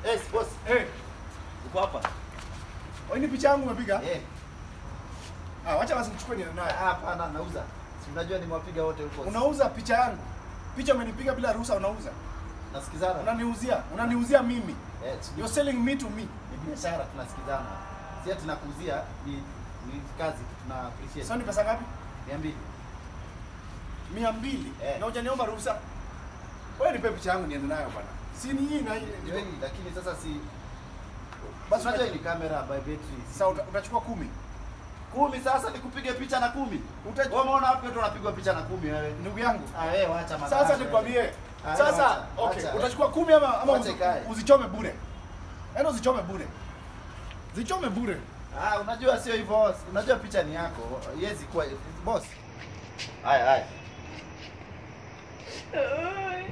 Yes, boss. Eh, Uko hapa? wewe ni picha yangu umepiga? Eh. Ah, wacha basi nichukue niende Ah, nayo. Hapana, nauza. Si unajua nimewapiga wote huko. Unauza picha yangu. Picha umenipiga bila ruhusa unauza. Nasikizana. Unaniuzia, unaniuzia mimi. Eh, si- You're selling me to me. ni biashara tunasikizana. Si ati nakuuzia ni ni kazi tuna appreciate. Sasa ni pesa ngapi? 200. Mia mbili. Eh. Na hujaniomba ruhusa. Wewe nipe picha yangu niende nayo bwana. Si ni hii na hii. Ndio hii, lakini sasa si Basi unajua unajua ni kamera by battery. Sasa uta- utachukua kumi. Kumi sasa nikupige picha na kumi. Uta- Wewe umeona wapi watu wanapigwa picha na kumi wewe? Ndugu yangu. Ah wewe wacha madhara. Sasa wewe. nikwambie. Ah, Sasa wacha, okay, wacha. utachukua kumi ama ama Wacha uzi- ikae. uzichome bure. Yaani uzichome bure. Zichome bure. Ah, unajua sio hivyo. Unajua picha ni yako. Yezi kuwa boss. Haya haya. Oi.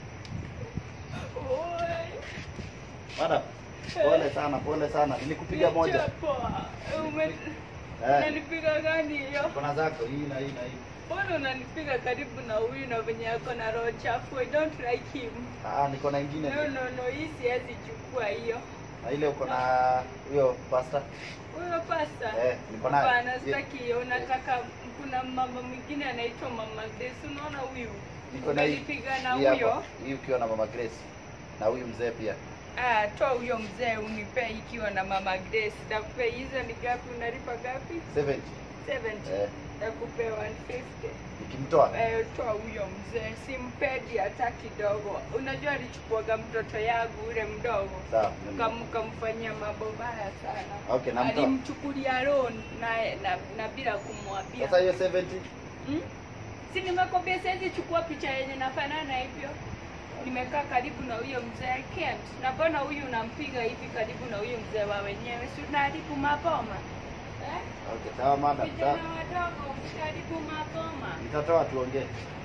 Oi. Madam. Pole sana, pole sana. Nilikupiga moja. Nichapoa. Ume- Eh. Unanipiga gani hiyo? Kuna zako hii na hii na hii. Mbona unanipiga karibu na huyu na venye ako na roho chafu? I don't like him. Ah, niko na ingine. No, no, no, hii siwezi chukua hiyo. Na ile uko na huyo pasta. Huyo pasta. Eh, niko nayo. Hapana, sitaki hiyo. Unataka kuna mama mwingine anaitwa Mama Grace. Unaona huyu? Niko na hii. Umenipiga na Hii hapa. huyo. Hii ukiwa na Mama Grace. Na huyu mzee pia. Ah, toa huyo mzee unipe ikiwa na Mama Grace. Takupe hizo ni gapi? Unalipa gapi? 70. 70. Eh, Takupe 150. nikimtoa. Eh, toa huyo mzee, simpendi hata kidogo. Unajua alichukuaga mtoto yangu ule mdogo Sawa. Kam- kamfanyia mambo mbaya sana. Okay, namtoa. Alimchukulia loan na, na, na bila kumwambia. Sasa hiyo 70 Hmm? Si nimekwambia siwezi chukua picha yenye nafanana hivyo. Nimekaa karibu na huyo mzee I can't. Na mbona huyu unampiga hivi karibu na huyo mzee wa wenyewe? Si unaharibu maboma. Eh? Okay, sawa madam. Sawa. Vijana wadogo msiharibu maboma. Nitatoa tuongee.